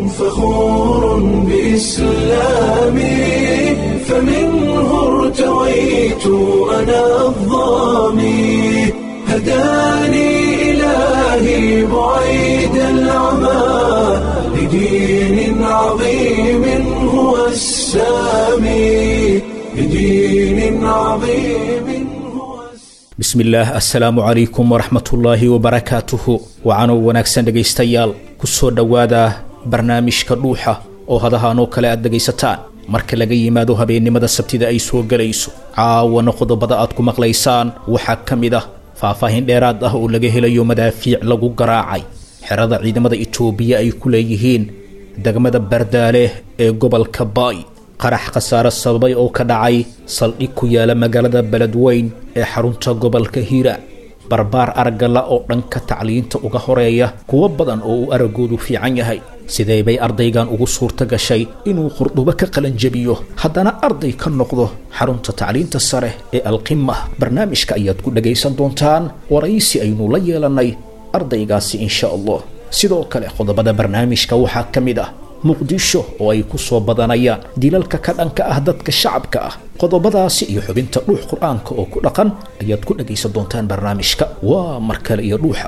فخور بإسلامي فمنه ارتويت أنا الظامي هداني إلهي بعيد العمى لدين عظيم هو السامي لدين عظيم هو السامي bismillaah assalaamu calaykum waraxmatullaahi wabarakaatuhu wacanoo wanaagsan dhegaystayaal ku soo dhowaada barnaamijka dhuuxa oo hadahaanoo kale aad dhegaysataan marka laga yimaado habeennimada sabtida ay soo gelayso caawana qodobada aad ku maqlaysaan waxaa ka mid ah faahfaahin dheeraad ah oo laga helayo madaafiic lagu garaacay xerada ciidamada itoobiya ay ku leeyihiin degmada bardaale ee gobolka baay qarax khasaare sababay oo ka dhacay saldhig ku yaala magaalada beledweyn ee xarunta gobolka hiiraan barbaar argala oo dhanka tacliinta uga horeeya kuwo badan oo uu araggoodu fiican yahay sidee bay ardaygan ugu suurto gashay inuu qurdubo ka qalanjabiyo haddana arday ka noqdo xarunta tacliinta sare ee alqima barnaamijka ayaad ku dhagaysan doontaan waraysi aynu la yeelannay ardaygaasi insha allah sidoo kale qodobada barnaamijka waxaa ka mid ah muqdisho oo ay ku soo badanayaan dilalka ka dhanka ah dadka shacabka ah qodobadaasi iyo xubinta dhuux qur-aanka oo ku dhaqan ayaad ku dhagaysan doontaan barnaamijka waa mar kale iyo dhuuxa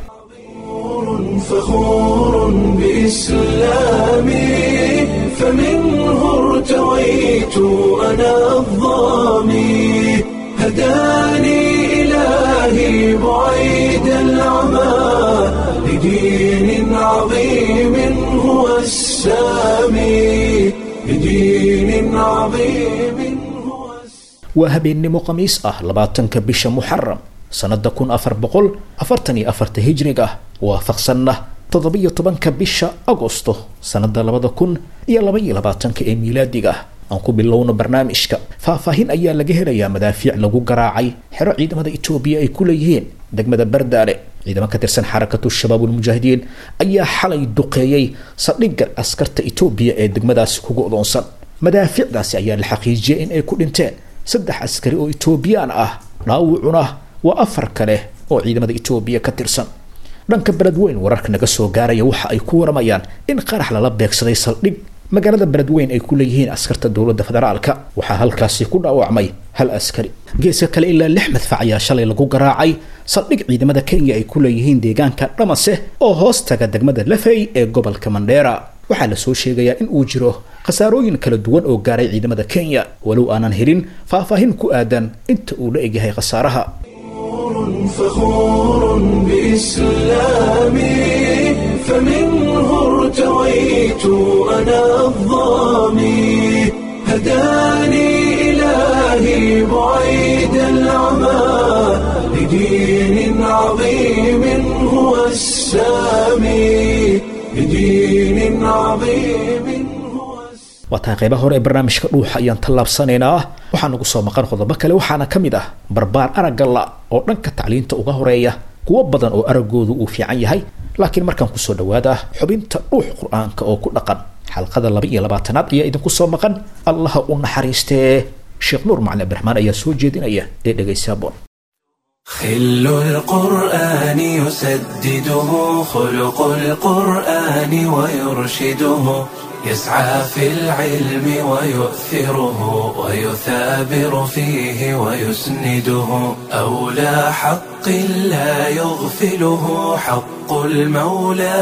فخور بإسلامي فمنه ارتويت أنا الظامي هداني إلهي بعيد العمى لدين عظيم هو السامي لدين عظيم هو السامي waa habeennimo khamiis ah labaatanka bisha muxaram sannada kun afar boqol afartan iyo afarta hijriga ah waafaqsanna toddobiyo tobanka bisha agosto sannada labada kun iyo laba iyo labaatanka ee miilaadiga ah aan ku bilowno barnaamijka faahfaahin ayaa laga helayaa madaafiic lagu garaacay xero ciidamada itoobiya ay ku leeyihiin degmada bardaale ciidamo ka tirsan xarakatu shabaab ulmujaahidiin ayaa xalay duqeeyey saldhigga askarta itoobiya ee degmadaasi ku go'doonsan madaafiicdaasi ayaa la xaqiijiyey in ay ku dhinteen saddex askari oo itoobiyaan ah dhaawucuna waa afar kale oo ciidamada itoobiya ka tirsan dhanka beledweyn wararka naga soo gaaraya waxa ay ku waramayaan in qarax lala beegsaday saldhig magaalada beledweyn ay ku leeyihiin askarta dowladda federaalka waxaa halkaasi ku dhaawacmay hal askari geeska kale ilaa lix madfac ayaa shalay lagu garaacay saldhig ciidamada kenya ay ku leeyihiin deegaanka dhamase oo hoos taga degmada lafey ee gobolka mandheera waxaa la soo sheegayaa in uu jiro khasaarooyin kala duwan oo gaaray ciidamada kenya walow aanan helin faahfaahin ku aadan inta uu la egyahay khasaaraha فخور بإسلامي فمنه ارتويت أنا الظامي هداني إلهي بعيد العمى لدين عظيم هو السامي لدين عظيم هو السامي waa tahay qaybaha hore ee barnaamijka dhuuxa ayaan tallaabsanaynaa waxaa nagu soo maqan qodobo kale waxaana ka mid ah barbaar araggalla oo dhanka tacliinta uga horeeya kuwo badan oo araggoodu uu fiican yahay laakiin markaan kusoo dhawaada xubinta dhuux qur-aanka oo ku dhaqan xalqada laba iyo labaatanaad ayaa idinku soo maqan allaha u naxariistee sheekh nuur macali abdiraxmaan ayaa soo jeedinaya ee dhegaysaabon خل القرآن يسدده خلق القرآن ويرشده يسعى في العلم ويؤثره ويثابر فيه ويسنده أولى حق لا يغفله حق المولى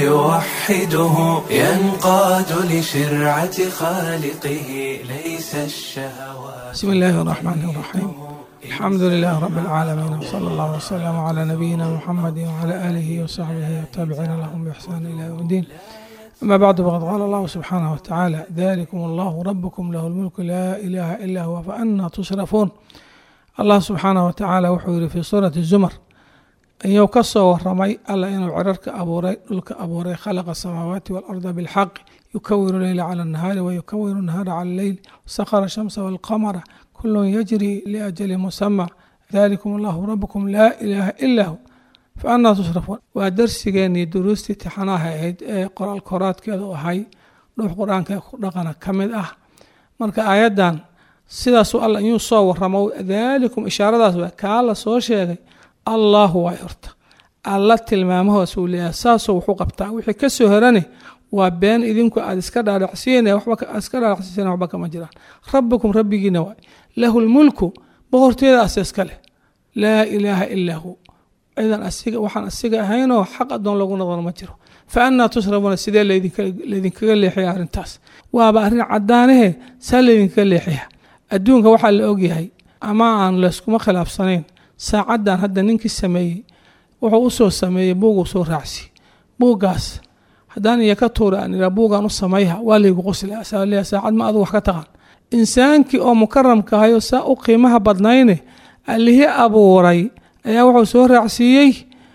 فيوحده ينقاد لشرعة خالقه ليس الشهوات بسم الله الرحمن الرحيم الحمد لله رب العالمين وصلى الله وسلم على نبينا محمد وعلى آله وصحبه والتابعين لهم بإحسان إلى يوم الدين أما بعد فقد قال الله سبحانه وتعالى ذلكم الله ربكم له الملك لا إله إلا هو فأنا تصرفون الله سبحانه وتعالى وحور في سورة الزمر أيو كسو ورمي ألا إنه عررك أبوري لك أبوري خلق السماوات والأرض بالحق يكور الليل على النهار ويكور النهار على الليل سخر الشمس والقمر كل يجري لأجل مسمى ذلكم الله ربكم لا إله إلا هو فأنا تصرفون ودرسيgeeni duruustii tixanaha ahayd ee qoraal koraadkeedu ahay dhuux qur-aanka dhaqana ka mid ah marka aayaddan sidaasuu alla inuu soo waramo daalikum ishaaradaas waa kaa la soo sheegay allahu way horta alla tilmaamahoos uu leeyahay saasoo wuxuu qabtaa wixii kasoo herani waa been idinku aad iska dhaadhacsiin iska dhaadhacsiiseen waxba kama jiraan rabbikum rabbigiina waay lahu lmulku boqortooyada ase iska leh laa ilaaha ilaa hu cidan asiga waxaan asiga ahaynoo xaq adoon lagu noqon ma jiro fa annaa tusrabuuna sidee laydinkaga leexiya arrintaas waaba arrin caddaanahe saa laydinkaga leexiya adduunka waxaa la ogyahay ama aan layskuma khilaafsanayn saacaddan hadda ninkii sameeyey wuxuu usoo sameeyey buuguu soo raacsi buuggaas haddaan iyo ka tuura aan iraa buugaan u samayha waa laygu qosla saacad ma adu wax ka taqaan insaankii oo mukaramka ahayo saa u qiimaha badnayne allihii abuuray ayaa wuxuu soo raacsiiyey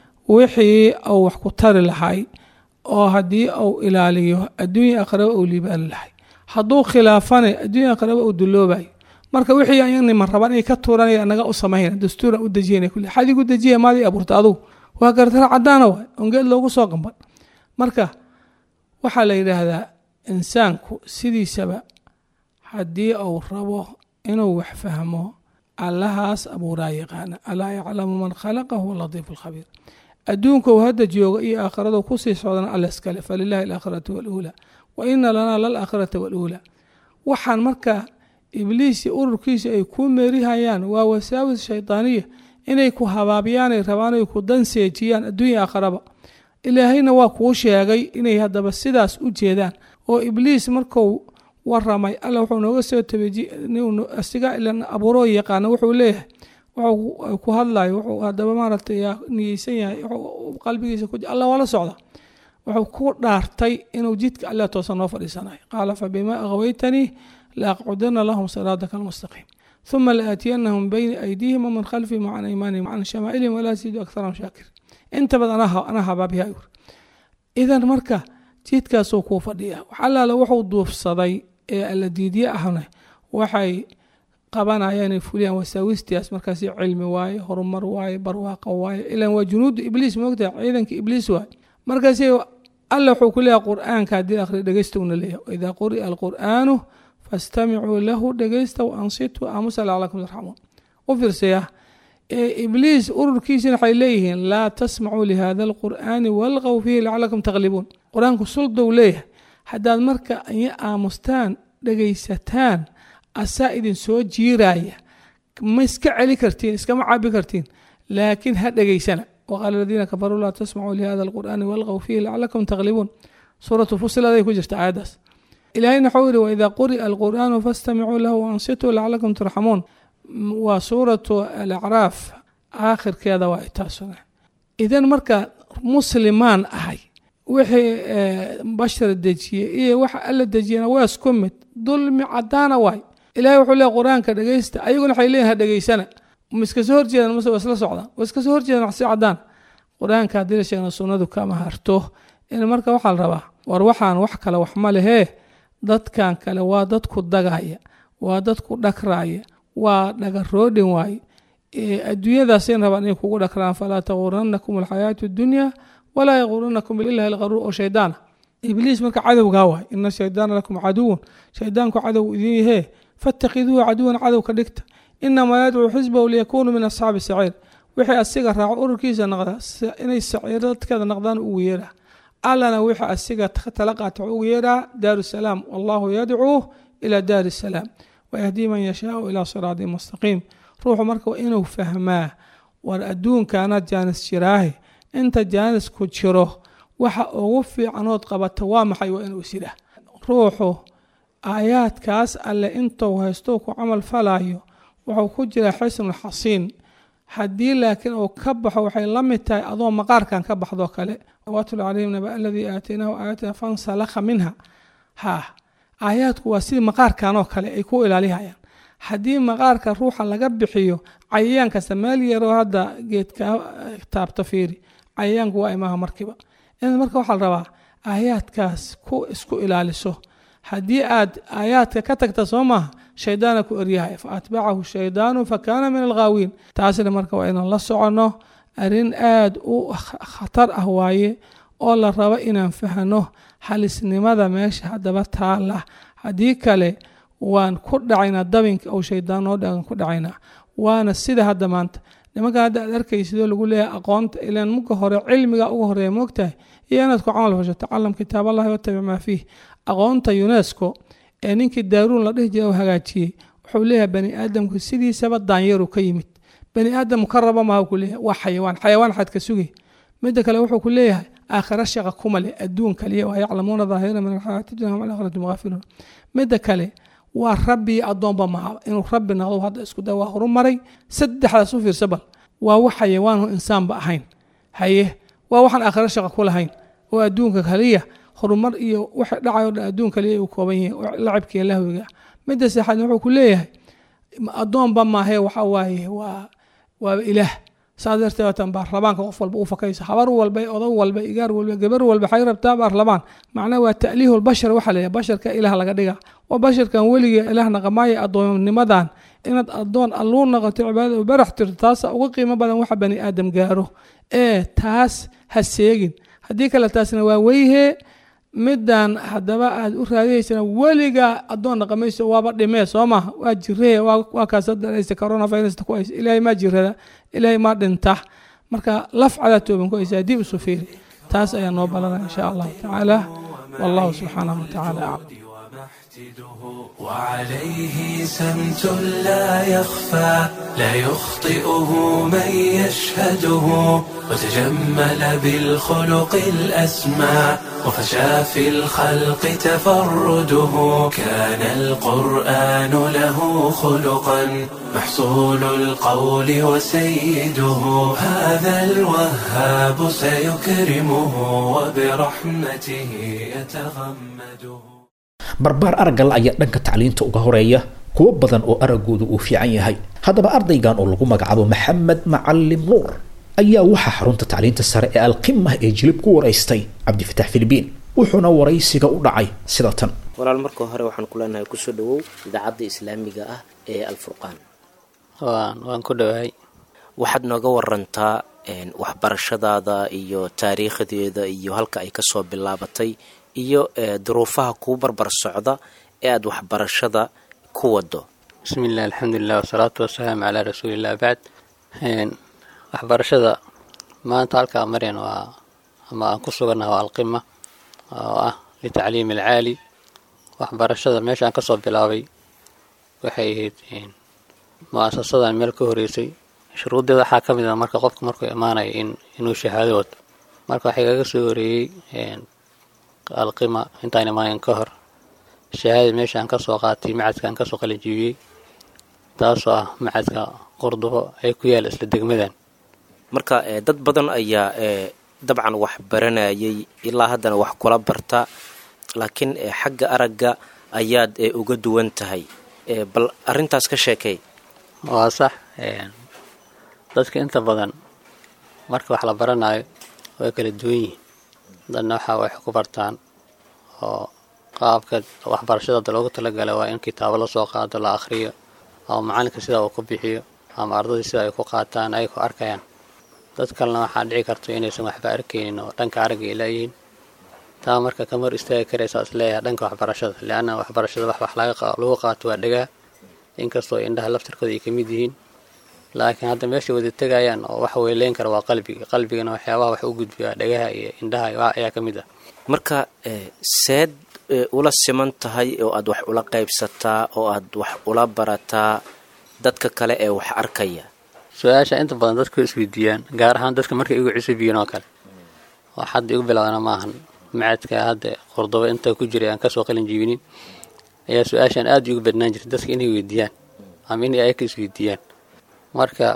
wixii uu wax ku tari lahay oo haddii uu ilaaliyo adduunya aqraba uu liibaani lahay hadduu khilaafane adduunya aqraba uu duloobayo marka wixii ayaniman rabaan inay ka tuuranaya naga u samayna dastuuran u dejiyana kule xadigu dejiya maadii abuurta adugu waa gartara caddaana waay ongeed loogu soo qamban marka waxaa la yidhaahdaa insaanku sidiisaba haddii uu rabo inuu wax fahmo allahaas abuuraa yaqaana alaa yaclamu man khalaqa huwa latiifu alkhabiir adduunka uu hadda jooga iyo aakhiradu kusii socdana alla iskale falilahi alaakhiratu waluulaa wa ina lanaa lalaakhirata waluulaa waxaan marka ibliisi ururkiisa ay kuu meerihayaan waa wasaawis shaydaaniya inay ku habaabiyaanay rabaan ay ku danseejiyaan adduunya aakharaba ilaahayna waa kuu sheegay inay haddaba sidaas u jeedaan oo ibliis marku waramay alla wuxuu nooga soo tabeasiga ilan abuuroo yaqaana wuxuu leeyahay wuxuu ku hadlayo wuxuu haddaba maaragtay niyeysan yahay qalbigiisa ku alla waa la socda wuxuu ku dhaartay inuu jidka alla toosan noo fadhiisanayo qaala fabimaa aghwaytanii laaqcudana lahum siraataka almustaqiim ثuma laaatiyanahum min bayni aydiihim wamin khalfihim wacan aymaanihim wacan shamaa'ilihim walaa yasiidu akharahum shaakir inta badan anaa habaabiya yur idan marka jidkaasuu kuu fadhiya wax allaale wuxuu duufsaday ee alla diidye ahna waxay qabanayaan inay fuliyaan wasaawistiaas markaas cilmi waaye horumar waaye barwaaqa waaye ilan waa junuudu ibliis moogtaha ciidanka ibliis waaye markaas alla wuxuu ku leeyahay qur'aanka haddii akhri dhegeystowna leeyahay waidaa quri'a alqur'aanu fastamicuu lahu dhegeysta waansituu aamusa lacalakum tarxamuun u fiirsaya ibliis ururkiisina waxay leeyihiin laa tasmacuu lihada alqur'aani walqow fiihi lacalakum taqlibuun qur-aanku suldow leeyahay haddaad marka iyo aamustaan dhegaysataan asaa idin soo jiiraya ma iska celi kartiin iskama cabi kartiin laakiin ha dhegaysana waqaala aladiina kafaruu laa tasmacuu lihada alqur'aani walqow fiihi lacalakum taqlibuun suuratu fusiladay ku jirta aayaddaas ilaahayna waxuu yihi waidaa quri'a alqur'aanu fastamicuu lahu waansituu lacalakum turxamuun waa suuratu alacraaf aakhirkeeda waa taasuna idan marka muslimaan ahay wixii bashar dejiyey iyo waxa alla dejiyana waa isku mid dulmi cadaana waay ilahay wuxuu leey qur-aanka dhegeysta ayaguna waxay leeyihin ha dhegeysana ma iska soo horjeedaan mase waa isla socdaan waa iska soo horjeedaan wax si cadaan qur-aanka haddii la sheegna sunnadu kama harto in marka waxaa la rabaa war waxaan wax kale wax ma lehee dadkan kale waa dadku dagaya waa dadku dhagraaya waa dhagaroodhin waaye adduunyadaasay rabaan inay kugu dhakraan falaa taguranakum alxayaatu dunya walaa yaguranakum bilahi alqaruur oo shaydaana ibliis marka cadowgaa waay ina shaydaana lakum caduwun shaydaanku cadow idin yahee fattakiduuhu caduwan cadow ka dhigta inamaa yadcuu xisbahu liyakunuu min asxaabi saciir wixii asiga raaco ururkiisa naqda inay saciir dadkeeda naqdaan ugu yeeraa allana wixii asiga tala qaata ugu yeeraa daaru salaam wallahu yadcuu ila daari salaam wayahdii man yashaau ilaa siraatin mustaqiim ruuxu marka waa inuu fahmaa war adduunkaana jaanis jiraahe inta jaanisku jiro waxa ugu fiicanood qabata waa maxay waa inuu isyihaah ruuxu aayaadkaas alle intuu haysto ku camal falayo wuxuu ku jiraa xisnul xasiin haddii laakiin uu ka baxo waxay la mid tahay adoo maqaarkan ka baxdoo kale watul calayhim naba aladii aataynaahu aayatina fansalakha minha ha aayaadku waa sidii maqaarkan oo kale ay ku ilaalihayaan haddii maqaarka ruuxa laga bixiyo cayayaan kasta meel yaroo hadda geedka taabta fiiri cayayaanku waa imaha markiiba in marka waxaa la rabaa aayaadkaas ku isku ilaaliso haddii aad aayaadka ka tagta soo maaha shaydaana ku eryahay fa atbacahu shaydaanu fa kaana min alghaawiin taasina marka waa inaan la soconno arrin aada u khatar ah waaye oo la rabo inaan fahno halisnimada meesha haddaba taala haddii kale waan ku dhacaynaa dabinka ou shaydaan noo dhagan ku dhacaynaa waana sida hadda maanta nimankan hadda aad arkaysidoo lagu leeyahay aqoonta ilaan muka hore cilmiga uga horeeya moogtahay iyo inaad ku camal fasho tacalam kitaab allahi watabic maa fiih aqoonta unesco ee ninkii daaruun la dhihi jira oo hagaajiyey wuxuu leeyahay bani aadamku sidiisaba daanyaru ka yimid bani aadam mukaraba maha ku leeyahay waa xayawaan xayawaan xaad ka sugay midda kale wuxuu ku leeyahay aakhira shaqa kuma leh adduun kaliya waa yaclamuuna daahira min alxayaati dunya hum alaakhirati mughaafiluun midda kale waa rabbi addoonba maha inuu rabbi noqdo hadda isku day waa horumaray saddexdaas u fiirsa bal waa wax xayawaanhu insaanba ahayn haye waa waxaan aakhira shaqa ku lahayn oo adduunka kaliya horumar iyo waxa dhacayo dhan adduun kaliya uu kooban yahay lacabkiiyo lahwiga midda saxaadna wuxuu ku leeyahay addoonba maahe waxa waaye waa waa ilaah saas darteed waatan baarlamaanka qof walba u fakaysa habar walba odag walba igaar walba gabar walba waxay rabtaa baarlamaan macnaha waa ta'liihu lbashar waxaa leeyahay basharka ilaah laga dhiga waa basharkan weligii ilaah naqamaayo addoonnimadan inaad addoon alluu noqoto cibaadada u barax tirto taasa uga qiimo badan waxa bani aadam gaaro ee taas ha seegin haddii kale taasna waa weyhee middan haddaba aad u raadiyeysana weligaa addoon dhaqamayso waaba dhimee soo maha waa jiree waa kaas daraysa coronavirus ku haysa ilaahay maa jirada ilaahay maa dhinta marka lafcadaa tooban ku haysa dib isu fiiri taas ayaa noo balana insha allahu tacaala wallahu subxaanahu watacaala aclam وعليه سمت لا يخفى لا يخطئه من يشهده وتجمل بالخلق الأسمى وفشى في الخلق تفرده كان القرآن له خلقا محصول القول وسيده هذا الوهاب سيكرمه وبرحمته يتغمده barbaar araggal ayaa dhanka tacliinta uga horeeya kuwo badan oo araggoodu uu fiican yahay haddaba ardaygan oo lagu magacaabo maxamed macalim nuur ayaa waxaa xarunta tacliinta sare ee alqimah ee jilib ku waraystay cabdifatax filibiin wuxuuna waraysiga u dhacay sida tan walaal marka hore waxaan ku leenahay kusoo dhawow idaacadda islaamiga ah ee alfurqaan waan waan ku dhowahay waxaad nooga warantaa waxbarashadaada iyo taariikhdeeda iyo halka ay kasoo bilaabatay iyo duruufaha kuu barbar socda ee aada waxbarashada ku wado bismi illah alxamdulilah wasalaatu wasalaamu calaa rasuuliillah bacd waxbarashada maanta halkaa maryan waa ama aan ku sugannaha waa alqima oo ah litacliimi alcaali waxbarashada meesha aan kasoo bilaabay waxay ahayd mu-asasadan meel ka horeysay shuruuddeeda waxaa ka mid a marka qofka markuu imaanaya in inuu shahaado wato marka waxay kaga soo horeeyey alqima intaan imaanin ka hor shahaada meesha aan kasoo qaatay macadka aan kasoo qalinjibiyey taasoo ah macadka qordobo ay ku yaala isla degmadan marka dad badan ayaa dabcan wax baranayay ilaa haddana wax kula barta laakiin xagga aragga ayaad uga duwan tahay bal arrintaas ka sheekay waa sax dadka inta badan marka wax la baranayo way kala duwan yihiin dadna waxaa wax ku bartaan oo qaabka waxbarashada loogu talagala waa in kitaabo lasoo qaado la akhriyo ama macalinka sidaa uu ku bixiyo ama ardadii sida ay ku qaataan ay ku arkayaan dad kalena waxaa dhici karta inaysan waxba arkaynin oo dhanka aragga ay laayihiin taa marka kama hor istaagi karaysaa isleeyahay dhanka waxbarashada leanna waxbarashada wax wax lagu qaato waa dhagaa inkastoo indhaha laftirkooda ay ka mid yihiin laakiin hadda meeshay wada tegayaan oo wax weyleyn kara waa qalbiga qalbigana waxyaabaha wax u gudbiyaa dhagaha iyo indhaha ayaa ka mid ah marka seed ula siman tahay oo aad wax ula qaybsataa oo aad wax ula barataa dadka kale ee wax arkaya su-aasha inta badan dadku isweydiiyaan gaar ahaan dadka markay igu cusubiyiin oo kale wax hadda igu bilaabana maahan macadka hadda qordobo inta ku jiray aan kasoo qalin jibinin ayaa su-aashaan aada igu badnaan jirtay dadka inay weydiiyaan ama inay ayaka isweydiiyaan marka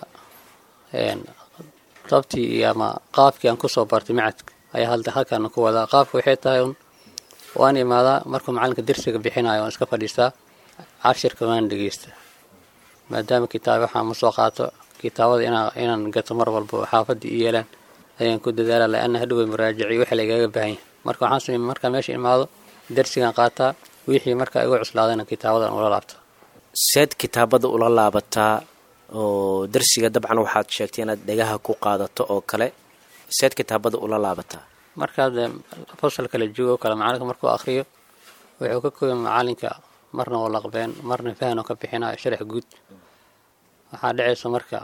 dabtii iyo ama qaabkii aan kusoo bartay macadka ayaa hadda halkaana ku wadaa qaabka waxay tahay un waan imaadaa markuu macalinka dersiga bixinayo waan iska fadhiistaa cashirka waan dhegeystaa maadaama kitaab waxaan ma soo qaato kitaabada inaa inaan gato mar walba xaafadda i yeelaan ayaan ku dadaala la-ana hadhow muraajaciy waxa lagaga baahan yahay marka waxaan samey markaa meesha imaado dersigan qaataa wixii markaa igu cuslaadana kitaabadan ula laabta seed kitaabada ula laabataa oo darsiga dabcan waxaad sheegtay inaad dhegaha ku qaadato oo kale seed kitaabada ula laabataa markaad fasal kala joogo kale macalinka markuu akriyo wuxuu ka kooya macalinka marna oo laqbeen marna fahanoo ka bixinayo sharax guud waxaa dhacaysa marka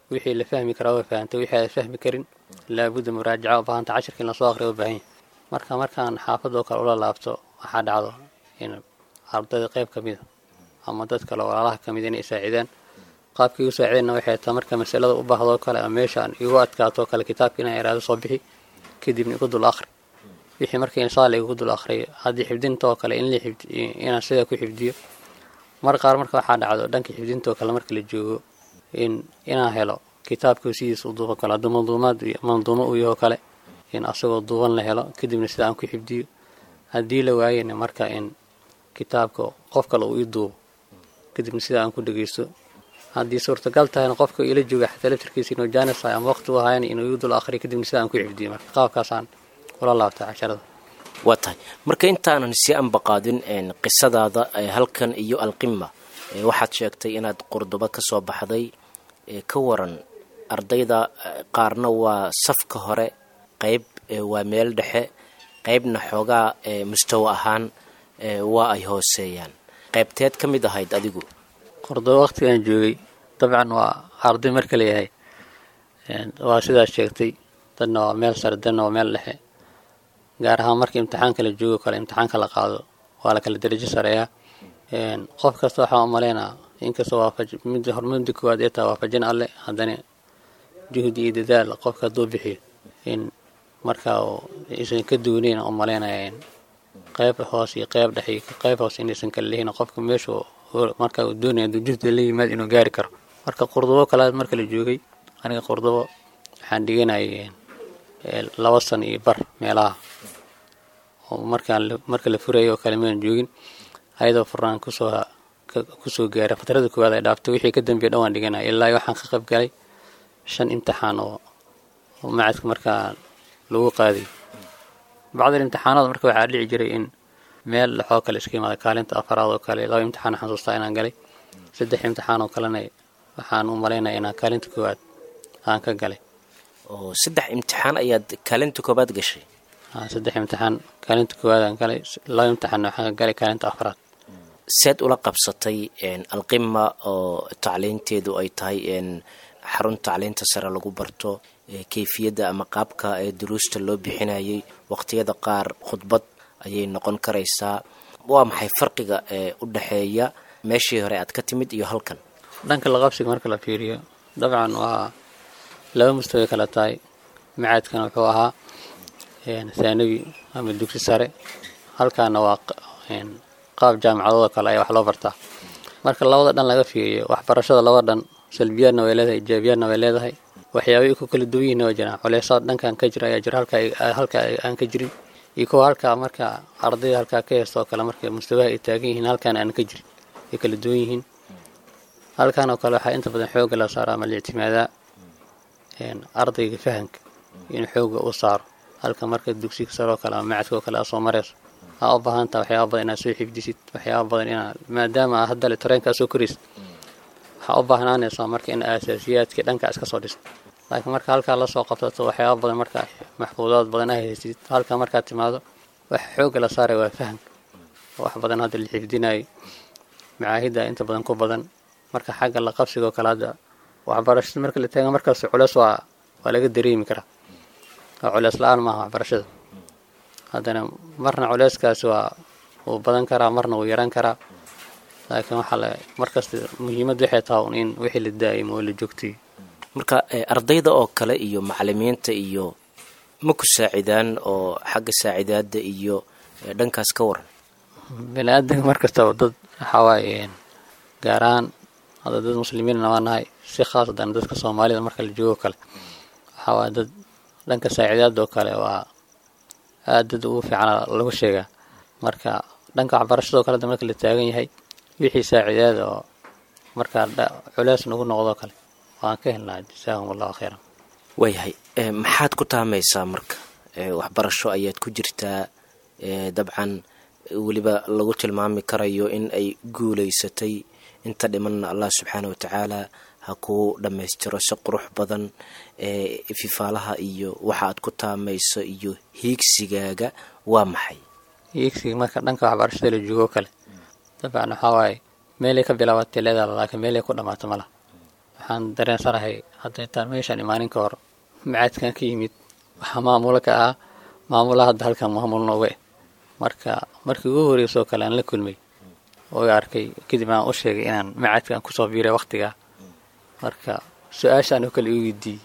wixii la fahmi karaa waa fahantay wixii aad fahmi karin laabudda muraajaca u baahanta cashirka in lasoo aqriya u baahan yahay marka markaan xaafadoo kale ula laabto waxaa dhacdo in ardayda qayb ka mida ama dad kale walaalaha ka mida inay saacidaan qaabkii igu saacideenna waxay tahay marka masalada u baahdoo kale ama meeshaan igu adkaatoo kale kitaabka inaan iraado soo bixi kadibna igu dul akhri wixii markii inshaa alla igu dul akhriyo haddii xifdintoo kale in la inaan sidaa ku xifdiyo mar qaar marka waxaa dhacdo dhanka xifdintoo kale marka la joogo in inaan helo kitaabka sidiisa u duuban kale hadduu manduumaad manduumo uu yahoo kale in asagoo duuban la helo kadibna sida aan ku xifdiyo haddii la waayena marka in kitaabka qof kale uu ii duubo kadibna sida aan ku dhegeysto haddii suurtagal tahayna qofka ila jooga xataa laftirkiisa inuu jaanis tahay ama waqti u ahayna inuu igu dul akhriyo kadibna sida aan ku xifdiyo marka qaabkaasaan ula laabtay casharada waa tahay marka intaanan si anbaqaadin qisadaada halkan iyo alqima waxaad sheegtay inaad qurdubo ka soo baxday ka waran ardayda qaarna waa safka hore qayb waa meel dhexe qaybna xoogaa mustawa ahaan waa ay hooseeyaan qaybteed ka mid ahayd adigu qurdubo waqtigaan joogay dabcan waa arday marka leeyahay waa sidaas sheegtay dadna waa meel sare dadna waa meel dhexe gaar ahaan marka imtixaanka la joogo kale imtixaanka la qaado waa la kala darajo sareeyaa qof kasta waxaa u maleynaa inkastoo waafaj mid hormada koowaad ee tahay waafajin alle haddana juhdi iyo dadaal qofka hadduu bixiyo in markaa aysan ka duwanayn u maleynaya in qayb hoos iyo qayb dhex iyo qayb hoos inaysan kala lehin qofka meeshu marka uu doonaya hadduu juhdi la yimaad inuu gaari karo marka qurdubo kalaad marka la joogay aniga qurdubo waxaan dhiganayay laba san iyo bar meelaha oo markaan marka la furayay oo kale maan joogin ayadoo furnaan kusoo kusoo gaaray fatrada koowaad ay dhaaftay wixii ka dambeeya dhan waan dhiganaya ilaa waxaan ka qayb galay shan imtixaan oo macadka markaa lagu qaaday bacdal imtixaanada marka waxaa dhici jiray in meel dhexoo kale iska imaada kaalinta afaraad oo kale laba imtixaan xasuustaa inaan galay saddex imtixaan oo kalena waxaan u malaynaya inaan kaalinta koowaad aan ka galay oo saddex imtixaan ayaad kaalinta koobaad gashay saddex imtixaan kaalinta koowaad aan galay laba imtixaanna waxaan ka galay kaalinta afaraad seed ula qabsatay alqima oo tacliinteedu ay tahay xarun tacliinta sare lagu barto kayfiyadda ama qaabka ee duruusta loo bixinayay waqtiyada qaar khudbad ayay noqon karaysaa waa maxay farqiga ee u dhexeeya meeshii hore aad ka timid iyo halkan dhanka laqabsiga marka la fiiriyo dabcan waa laba mustaway kala tahay macaadkana wuxuu ahaa thaanawi ama dugsi sare halkaana waa qaab jaamicadooda kale ayaa wax loo bartaa marka labada dhan laga fiiriyo waxbarashada labada dhan salbiyaadna way leedahay ijaabiyaadna way leedahay waxyaabay ku kala duwan yihiin waa jiraan culeysaad dhankan ka jira ayaa jira halka aan ka jirin iyo kuwa halkaa marka ardayda halkaa ka heesta oo kale marka mustawaha ay taagan yihiin halkaan aan ka jirin ay kala duwan yihiin halkan oo kale waxaa inta badan xooga la saara ama la ictimaadaa ardayga fahamka in xooga u saaro halka marka dugsiga sare oo kale ama macadka oo kale aad soo marayso aa u baahantaa waxyaaba badan inaad soo xifdisid waxyaaba badan inaad maadaama aa haddale tareenkaa soo koraysid waxaa u baahnaanaysaa marka in aasaasiyaadkii dhanka iska soo dhist laakiin marka halkaa lasoo qabsato waxyaaba badan marka maxfuudaad badan aa haysid halka markaad timaado waxa xooga la saaray waa fahamka wax badan hadda la xifdinayo macaahidda inta badan ku badan marka xagga la qabsiga oo kale hadda waxbarashada marka la taaga markaas culeys waa waa laga dareemi karaa oo culeys la-aan maaha waxbarashada haddana marna culeyskaasi waa wuu badan karaa marna wuu yaran karaa laakiin waxaa la markasta muhiimadda waxay tahay in wixii la daa'imo oo la joogtay marka ardayda oo kale iyo macalimiinta iyo ma ku saacidaan oo xagga saacidaadda iyo dhankaas ka waran bini aadanka markastaba dad waxawaaye gaar ahaan hadda dad muslimiinna waa nahay si khaas haddana dadka soomaalida marka la joogo kale waxawaay dad dhanka saacidaadda oo kale waa aad dad ugu fiicana lagu sheegaa marka dhanka waxbarashadoo kale hadda marka la taagan yahay wixii saacidaada oo markaa culeys nagu noqdoo kale waan ka helnaa jasaahum allahu khayran waayahay maxaad ku taamaysaa marka waxbarasho ayaad ku jirtaa dabcan weliba lagu tilmaami karayo in ay guulaysatay inta dhimanna allah subxaana wa tacaala ha kuu dhammaystiro si qurux badan fifaalaha iyo waxa aad ku taamayso iyo hiigsigaaga waa maxay hiigsiga marka dhanka waxbarashada la joogoo kale dabcan waxaa waaye meelay ka bilaabatay leedaala laakiin meelay ku dhammaato mala waxaan dareensanahay hadda intaan meeshaan imaanin ka hor macaadkan ka yimid waxaa maamula ka ahaa maamula hadda halkan maamul nooga eh marka markii ugu horreysoo kale aan la kulmay oo i arkay kadib aan u sheegay inaan macaadkan kusoo biiray waktigaa marka su-aashaan oo kale i weydiiyey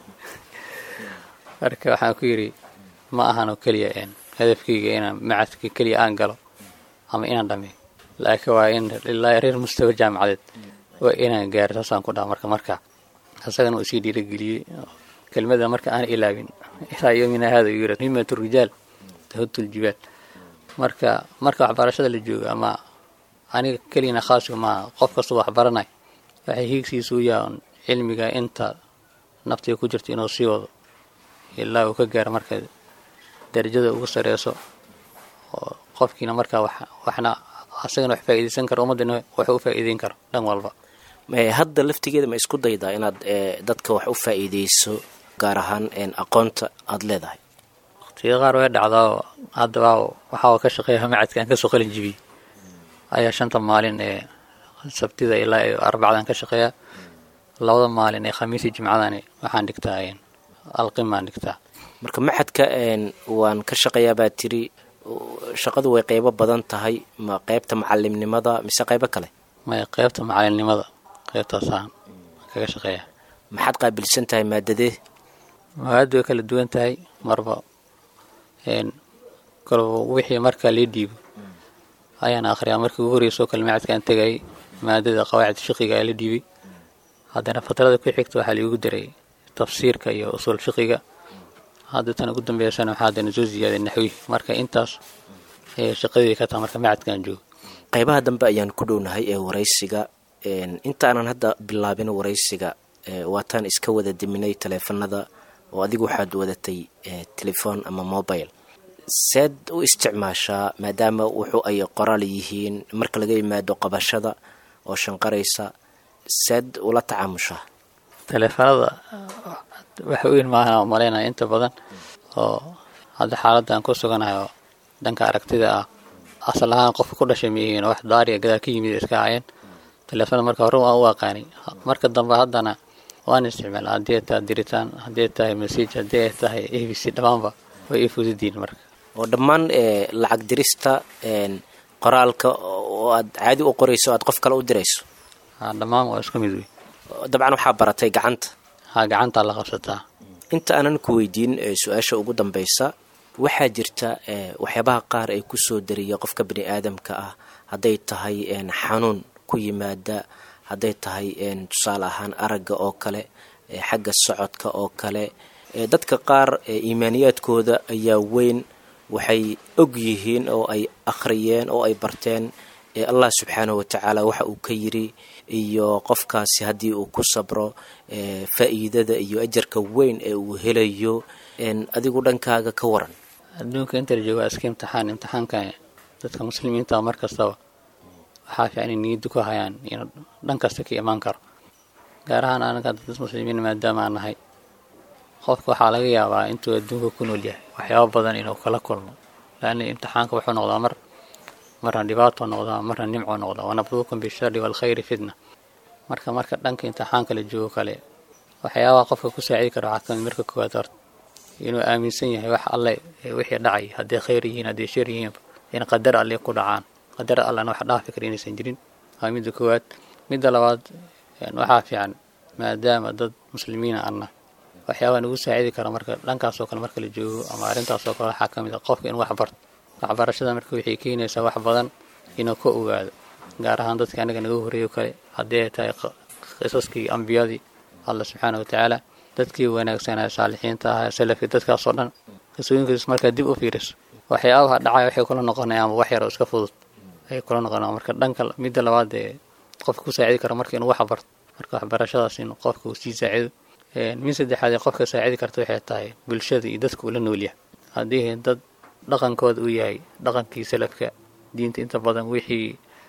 marka waxaan ku yidhi ma ahan oo keliya hadafkayga inaan macadka keliya aan galo ama inaan dhameeyo laakiin waa in ilaa reer mustawa jaamacadeed waa inaan gaaro saasaan ku dhaha marka marka isagana uu sii dhiirageliyey kelmada marka aan ilaabin ilaa yomina hada uu yiri himatu rijaal tahudul jibaal marka marka waxbarashada la joogo ama aniga keliyana khaasiga maaha qof kastoo waxbaranay waxay hiigsiisu u yahan cilmiga inta naftiga ku jirta inuu sii wado ilaa uu ka gaaro marka darajada ugu sareyso oo qofkiina markaa waxna asagana wax faa'iidaysan karo ummaddana wax u faa'iideyn karo dhan walba hadda laftigeeda ma isku daydaa inaad dadka wax u faa'iideyso gaar ahaan aqoonta aada leedahay waqtiga qaar way dhacdaa haddaba waxaa ka shaqeeya macadkaan kasoo qalin jibiyey ayaa shanta maalin ee sabtida ilaa ee arbacdan ka shaqeeya labada maalin ee khamiisii jimcadani waxaan dhigtaa alqimaan dhigtaa marka maxadka waan ka shaqeeyaa baa tiri shaqadu way qeybo badan tahay ma qeybta macalimnimada mise qeybo kale maya qeybta macalimnimada qeybtaasaan kaga shaqeeya maxaad qaabilsan tahay maadadee mawaadu way kala duwan tahay marba kolba wixii markaa lii dhiibo ayaan akhriyaa markii ugu horreysoo kale macadkaan tegayay maadada qawaacid fiqiga ayaa la dhiibay haddana fatrada ku xigta waxaa liigu daray tafsiirka iyo usuul fiqiga hadda tan ugu dambeysana waxaa haddana soo ziyaaday naxwi marka intaas ayay shaqadii ka taha marka macadkaan joogo qaybaha dambe ayaan ku dhownahay ee waraysiga intaanan hadda bilaabin waraysiga waataan iska wada diminay taleefanada oo adigu waxaad wadatay telefoon ama mobile seed u isticmaashaa maadaama wuxuu ay qoraal yihiin marka laga yimaado qabashada oo shanqaraysa seed ula tacaamushaa taleefanada waxa weyn maahan oo malaynaya inta badan oo hadda xaaladda aan ku suganahay oo dhanka aragtida ah asal ahaan qofka ku dhashay miyihiin oo wax daariya gadaa ka yimid iska hayeen taleefona marka hore waan u aqaanay marka dambe haddana waan isticmaala haddii ay tahay diritaan haddii ay tahay message haddii ay tahay a b c dhammaanba way ii fududiin marka oo dhammaan lacag dirista qoraalka oo aad caadi u qorayso aad qof kale u dirayso dhammaan waa isku mid wey dabcan waxaa baratay gacanta ha gacantaa la qabsataa inta aanan ku weydiin su-aasha ugu dambeysa waxaa jirta waxyaabaha qaar ee kusoo dariya qofka bani aadamka ah hadday tahay xanuun ku yimaada hadday tahay tusaale ahaan aragga oo kale xagga socodka oo kale dadka qaar iimaaniyaadkooda ayaa weyn waxay og yihiin oo ay akhriyeen oo ay barteen allah subxaanahu watacaala waxa uu ka yiri iyo qofkaasi haddii uu ku sabro faa'iidada iyo ajarka weyn ee uu helayo adigu dhankaaga ka waran adduunka inta la jooga iska imtixaan imtixaanka dadka muslimiinta mar kastaba waxaa fiican in niyadda ku hayaan inuu dhan kasta ka imaan karo gaar ahaan anaga dad muslimiin maadaama aan nahay qofka waxaa laga yaabaa intuu adduunka ku nool yahay waxyaabo badan inuu kala kulmo laanna imtixaanka wuxuu noqdaa mar marna dhibaato noqdaa marna nimco noqdaa wanabluukum bishari waalkhayri fitna marka marka dhanka imtixaanka la joogo kale waxyaabaha qofka ku saacidi kara waxaa kamid marka koowaad horta inuu aaminsan yahay wax alle wixii dhacay hadday khayr yihiin hadday shar yihiin in qadar alle ku dhacaan qadar allena wax dhaafi kara inaysan jirin waa midda koowaad midda labaad waxaa fiican maadaama dad muslimiina anna waxyaabaa nagu saacidi kara marka dhankaasoo kale marka la joogo ama arrintaasoo kale waxaa ka mid a qofka in wax barto waxbarashada marka waxay keenaysaa wax badan inuu ka ogaado gaar ahaan dadka anaga naga horreeyo kale haddii ay tahay qisaskii ambiyadii alla subxaana watacaala dadkii wanaagsanaa saalixiinta ahaa salafkii dadkaasoo dhan qisooyinkiis markaa dib u fiiriso waxyaabaha dhacaya waxay kula noqonayaan wax yar oo iska fudud ayay kula noqonayaan marka dhanka midda labaad ee qofka ku saacidi kara marka inuu wax barto marka waxbarashadaas in qofka uu sii saacido mid saddexaad ee qofka saacidi karta waxay tahay bulshada iyo dadka uu la noolyahay haddii dad dhaqankooda uu yahay dhaqankii salafka diinta inta badan wixii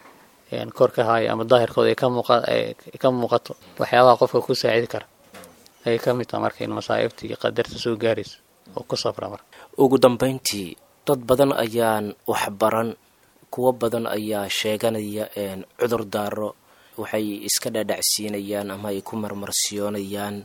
kor ka haaya ama daahirkooda ay ka muuqato waxyaabaha qofka ku saacidi kara ayay ka mid taha marka in masaa'ibta iyo qadarta soo gaaraysa oo ku safra marka ugu dambayntii dad badan ayaan waxbaran kuwo badan ayaa sheeganaya cudur daaro waxay iska dhaadhacsiinayaan ama ay ku marmarsiyoonayaan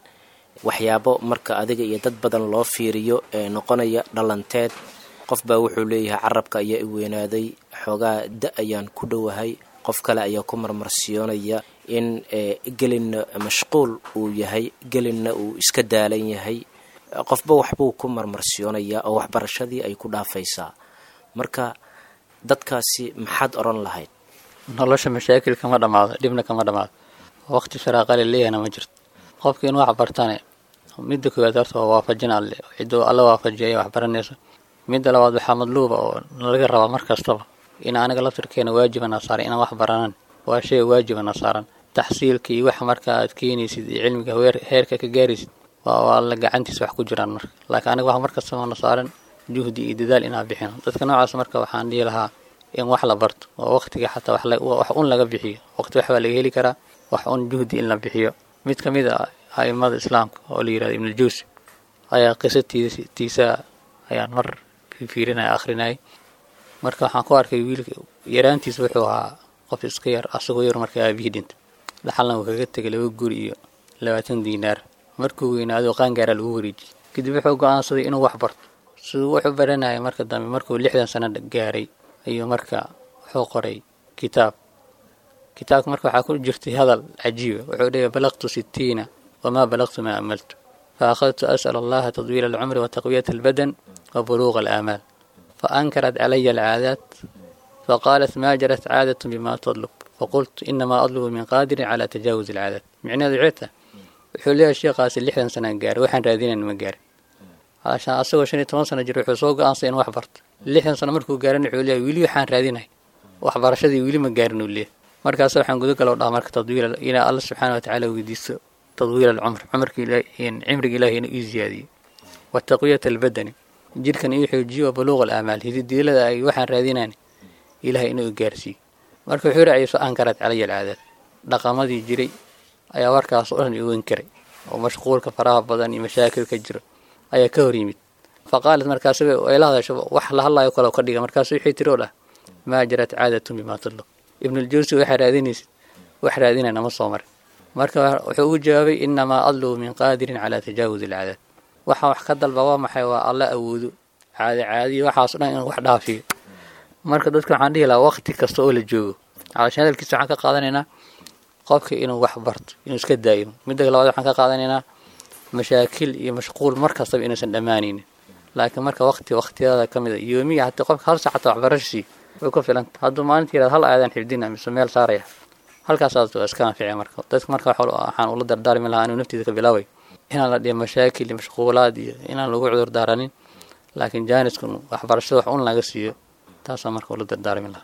waxyaabo marka adiga iyo dad badan loo fiiriyo ee noqonaya dhalanteed qof baa wuxuu leeyahay carabka ayaa i weynaaday xoogaa da ayaan ku dhowahay qof kale ayaa ku marmarsiyoonaya in gelinna mashquul uu yahay gelinna uu iska daalan yahay qofba waxbuu ku marmarsiyoonayaa oo waxbarashadii ay ku dhaafaysaa marka dadkaasi maxaad odhan lahayd nolosha mashaakil kama dhammaado dhibna kama dhammaado waqti sharaaqale leeyahna ma jirto qofka in wax bartane midda koowaad horta waa waafajin alle ciduu alla waafajiya ay wax baranayso midda labaad waxaa madluuba oo nalaga rabaa mar kastaba in anaga laftirkeena waajibana saaran inaan wax baranan waa shay waajibana saaran taxsiilka iyo waxa marka aad keenaysid iyo cilmiga heerka ka gaaraysid waa alla gacantiisa wax ku jiraan marka laakiin aniga wax mar kastaba na saaran juhdi iyo dadaal inaan bixino dadka noocaas marka waxaan dhihi lahaa in wax la barto oo waqtiga xataa wax un laga bixiyo waqti wax baa laga heli karaa wax un juhdi in la bixiyo mid ka mid a aimada islaamka oo la yirahdo ibnuljuusi ayaa qisatiisa ayaan mar fiirinaya akhrinayay marka waxaan ku arkay wiilka yaraantiisa wuxuu ahaa qof iska yar asagoo yar marka aabihii dhintay dhaxalna uu kaga tegay laba guri iyo labaatan diinaar markuu weynaado qaangaaraa lagu wareejiyey kadib wuxuu go-aansaday inuu wax barto siduu wuxuu baranayay marka dambe markuu lixdan sano gaaray ayuu marka wuxuu qoray kitaab kitaabka marka waxaa ku jirtay hadal cajiiba wuxuu dhigay balaqtu sitiina wamaa balaqtu maa amaltu fa akhadtu as'al allaha tadwiila alcumri wa taqwiyata albadan wa buluuqa alaamaal fa ankarat calaya alcaadaat faqaalat maa jarat caadatun bima tadlub faqultu inamaa adlubu min qaadirin calaa tajaawuzi alcaadaat micnaheedu ceeta wuxuu leeyahay sheekhaasi lixdan sanaan gaaray waxaan raadinayn ma gaarin haashaan asagoo shan iyo toban sano jir wuxuu soo go-aansay in wax barto lixdan sano markuu gaaran wuxuu leeyahay weli waxaan raadinay waxbarashadii weli ma gaarin uu leeyahay markaas waxaan gudagalo dhaha marka tadwiil inaa alla subxaana watacaala weydiisto tadwiil alcumr cumrka cimriga ilahi inuu ii ziyaadiyo wa taqwiyata albadani jirkan ii xoojiyo wa buluuq alaamaal hididiilada ay waxaan raadinayn ilahay inuu i gaarsiiyo marka wuxuu raaciyay soo ankaraad calaya alcaadaad dhaqamadii jiray ayaa warkaas oo dhan igu inkaray oo mashquulka faraha badan iyo mashaakilka jiro ayaa ka hor yimid fa qaalat markaas ay la hadasho wax la hadlayo kale ka dhiga markaas wixii tiri oo dhah maa jarat caadatun bimaa tudlub ibnuljawsi waxaa raadinaysid wax raadinayna ma soo marin marka wuxuu ugu jawaabay inamaa adlubu min qaadirin calaa tajaawuzi alcaadaad waxa wax ka dalba waa maxay waa alla awoodo caadi caadiyo waxaas o dhan inuu wax dhaafiyo marka dadka waxaan dhihi lahaa waqti kasta oo la joogo calashan hadalkiisa waxaan ka qaadanaynaa qofka inuu wax barto inuu iska daa'imo midda labaad waxaan ka qaadanaynaa mashaakil iyo mashquul mar kastaba inuusan dhammaanaynin laakiin marka waqti waqtiyada ka mid a yoomiya hatii qofka hal saacata waxbarasho siiyo way ku filanta hadduu maalinta yirahdo hal aadan xifdina mise meel saaraya halkaasaas waa iska anfici marka dadka marka waxaan ula dardaarmi lahaa inuu naftiisa ka bilaabay inaan la dhihi mashaakil iyo mashquulaad iyo inaan lagu cudur daaranin laakiin jaaniskun waxbarashada wax un laga siiyo taasaan marka ula dardaarmi lahaa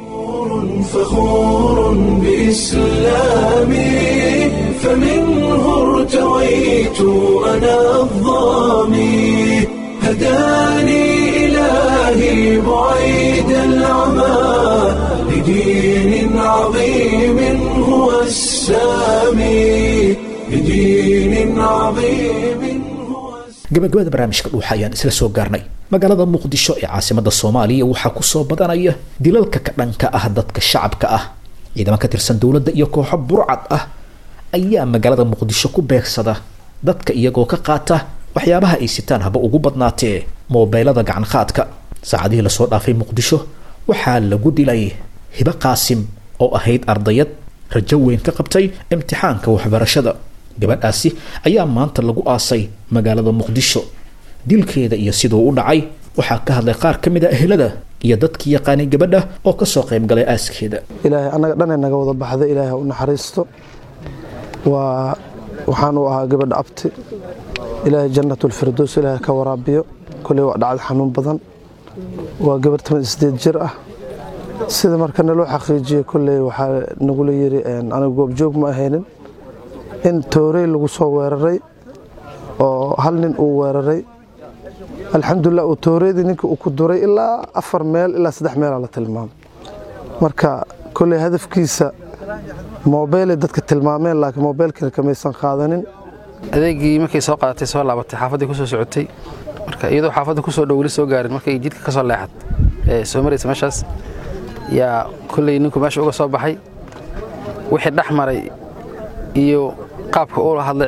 فخور بإسلامي فمنه ارتويت أنا الظامي هداني إلهي بعيد العمى لدين عظيم هو السامي لدين عظيم هو gabagabada barnaamijka dhuuxa ayaan isla soo gaarnay magaalada muqdisho ee caasimada soomaaliya waxaa kusoo badanaya dilalka ka dhanka ah dadka shacabka ah ciidamo ka tirsan dowladda iyo kooxo burcad ah ayaa magaalada muqdisho ku beegsada dadka iyagoo ka qaata waxyaabaha ay sitaan haba ugu badnaatee moobeylada gacan qaadka saacadihii lasoo dhaafay muqdisho waxaa lagu dilay hibo qaasim oo ahayd ardayad rajo weyn ka qabtay imtixaanka waxbarashada gabadhaasi ayaa maanta lagu aasay magaalada muqdisho dilkeeda iyo siduu u dhacay waxaa ka hadlay qaar ka mid a ehelada iyo dadkii yaqaanay gabadha oo kasoo qayb galay aaskeeda ilaahay annaga dhanay naga wada baxday ilaahay ha u naxariisto waa waxaan u ahaa gabadha abti ilaahay jannatulfirdows ilaahay ka waraabiyo koley waa dhacda xanuun badan waa gabar toban sideed jir ah sida marka naloo xaqiijiyey kolley waxaa nagula yiri aniga goobjoog ma ahaynin in toorey lagu soo weeraray oo hal nin uu weeraray alxamdulilah uu tooreydii ninkii uu ku duray ilaa afar meel ilaa saddex meelaa la tilmaamay marka kolley hadafkiisa moobeelay dadka tilmaameen laakiin moobeelkina kamaysan qaadanin adeegii markay soo qaadatay soo laabatay xaafaddii kusoo socotay marka iyadoo xaafadda kusoo dhow weli soo gaarin markay jidka ka soo leexad ee soo maraysa meeshaas yaa kolley ninku meesha uga soo baxay wixii dhex maray iyo qaabka uula hadlay cid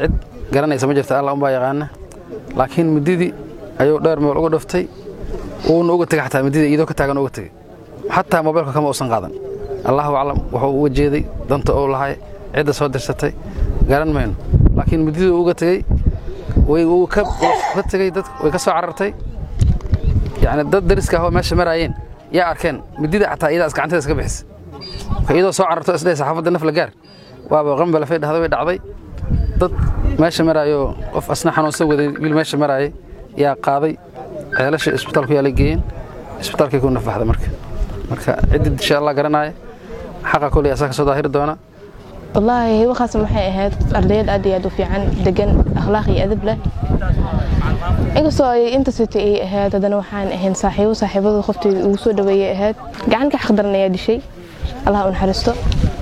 garanaysa ma jirta allah unbaa yaqaana laakiin mididii ayuu dheer meel uga dhuftay wuuna uga tegay xataa mididii iyadoo ka taagan uga tegey xataa mobeelka kama uusan qaadan allahu aclam wuxuu uga jeeday danta uu lahay cidda soo dirsatay garan mayno laakiin mididii uga tegey way uu ka ka tegey dad way ka soo carartay yacni dad dariska ahoo meesha maraayeen yaa arkeen midida xataa iyadaas gacanteeda iska bixisa marka iyadoo soo cararto isdhahay saxaafadda naf la gaar waaba qambalafay dhahday way dhacday dad meesha maraayo qof asna xanuunsan waday wiil meesha maraayay yaa qaaday ceelasha isbitaalku yaa la geeyeen isbitaalkay ku nafbaxda marka marka ciddii insha allah garanaya xaqa koley asaa ka soo daahiri doona wallaahi hiwakaas waxay ahayd ardayaed aad iyo aad u fiican degan akhlaaq iyo adab leh inkastoo ay inta sitay ay ahayd haddana waxaan ahayn saaxiibo saaxiibada qofteeda ugu soo dhaweeyay ahayd gacan ka xaqdaran ayaa dishay allah u naxariisto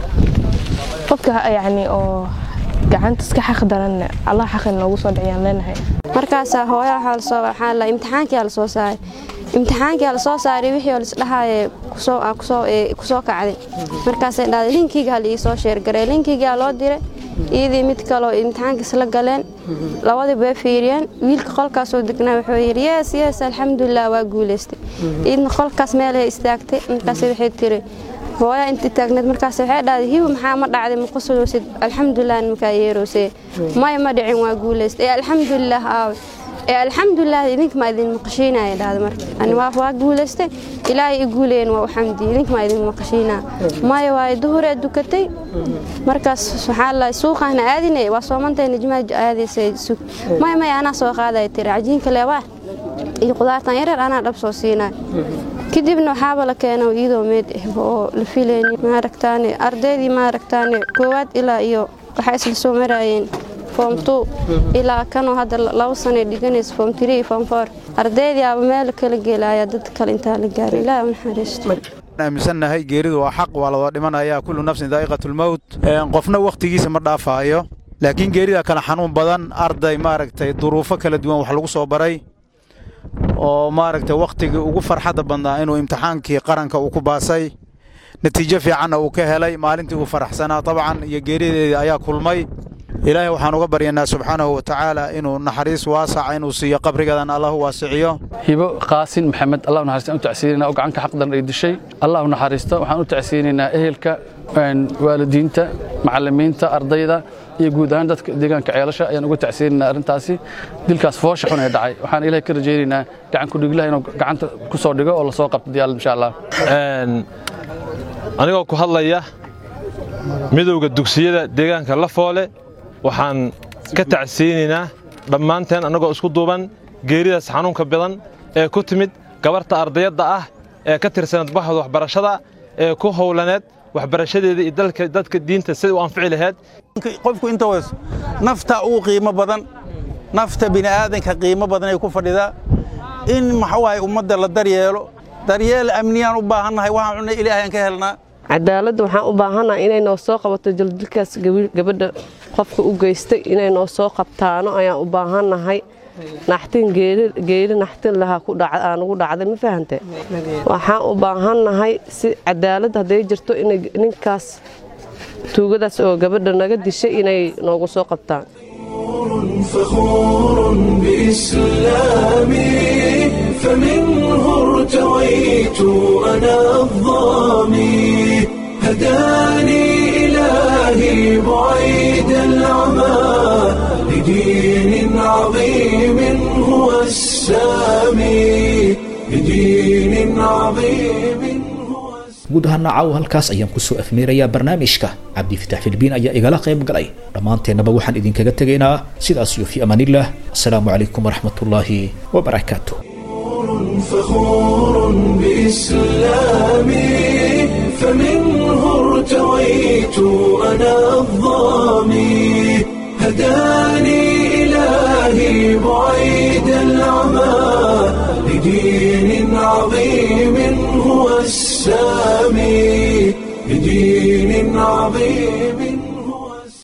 qofka yacni oo gacantas ka xaqdaran allah xaqin noogu soo dhiciyaan leenahay markaasaa hooya waxaa lasoo waxaa la imtixaankiyaa lasoo saaray imtixaankiyaa lasoo saaray wixii oo lisdhahaaye kusoo kusoo kusoo kacday markaasay dhahday linkiga ha liisoo sheergaray linkigaa loo diray iyadii mid kaloo imtixaankiis la galeen labadii bay fiiriyeen wiilka qolkaasoo degnaa wuxuu yidhi yees yees alxamdulilah waa guulaystay iyadna qolkaas meelay istaagtay markaas waxay tiri hooya intii taagneed markaas waxay dhahday hibo maxaa ma dhacday ma qusuloosid alxamdulilah markaa yeeroosee maya ma dhicin waa guulaystay ee alxamdulilah aawe ee alxamdulilah idinka maa idin maqashiinaya dhahda marka ani waa waa guulaystay ilaahay i guulayeen waa u xamdi idinka maa idin maqashiinaa maya waaye duhuree dukatay markaas waxaa la suuqaana aadinay waa soomantay nijmaa aadaysay sug maya maya anaa soo qaadaya tiri cajiinka leebaa iyo qudaartan yareer anaa dhab soo siinaa kadibna waxaaba la keena iyadoo meed ah oo la filayni maaragtaane ardaydii maaragtaane koowaad ilaa iyo waxaa isla soo maraayeen foom two ilaa kanoo hadda laba sano dhiganaysa foom three foom four ardaydii aba meel kala gelaya dad kale intaa la gaaray ilaahi u naxariisto aaminsannahay geeridu waa xaq waa ladoo dhimanaya kullu nafsin daa'iqatulmowt qofna wakhtigiisa ma dhaafaayo laakiin geerida kale xanuun badan arday maaragtay duruufo kala duwan wax lagu soo baray oo maaragtay wakhtigii ugu farxadda badnaa inuu imtixaankii qaranka uu ku baasay natiijo fiicanna uu ka helay maalintii uu faraxsanaa dabcan iyo geerideedii ayaa kulmay ilaahay waxaan uga baryanaa subxaanahu wa tacaala inuu naxariis waasaca inuu siiyo qabrigadan allahu waasiciyo hibo qaasin maxamed allah u naxariista u tacsiinaynaa oo gacanka xaqdan ay dishay allah u naxariisto waxaan u tacsiinaynaa ehelka waalidiinta macallimiinta ardayda iyo guud ahaan dadka deegaanka ceelasha ayaan uga tacsiinaynaa arrintaasi dilkaas foosha xun ee dhacay waxaan ilahay ka rajaynaynaa gacan ku dhiglaha inuu gacanta ku soo dhigo oo la soo qabto diyaal insha allah anigoo ku hadlaya midowda dugsiyada deegaanka lafoole waxaan ka tacsiinaynaa dhammaanteen annagoo isku duuban geeridaas xanuunka badan ee ku timid gabarta ardayadda ah ee ka tirsanad baxda waxbarashada ee ku howlaneed waxbarashadeeda iyo dalka dadka diinta siday u anfici lahayd qofku inta wayso nafta ugu qiimo badan nafta bini'aadanka qiimo badan ay ku fadhidaa in maxuu ahay ummadda la daryeelo daryeel amniyaan u baahannahay waxaan cunay ilaahayan ka helnaa cadaaladda waxaan u baahannahay inay noo soo qabato jaldilkaas gabadha qofka u geystay inay noo soo qabtaano ayaan u baahannahay naxtin geeri naxtin lahaa aan ugu dhacday ma fahante waxaan u baahannahay si cadaalad hadday jirto inay ninkaas tuugadaas oo gabadha naga dishay inay noogu soo qabtaan فخور بإسلامي فمنه ارتويت أنا الظامي هداني إلهي بعيد العمى لدين عظيم هو السامي لدين عظيم guud ahaana caawa halkaas ayaan kusoo afmeerayaa barnaamijka cabdifitax filbiin ayaa igala qayb galay dhammaanteennaba waxaan idinkaga tegaynaa sidaas iyo fi amaanillaah asalaamu calaykum waraxmatullaahi wabarakaatu فخور بإسلامي فمنه ارتويت أنا الظامي هداني إلهي بعيد العمى لدين عظيم هو السامي لدين عظيم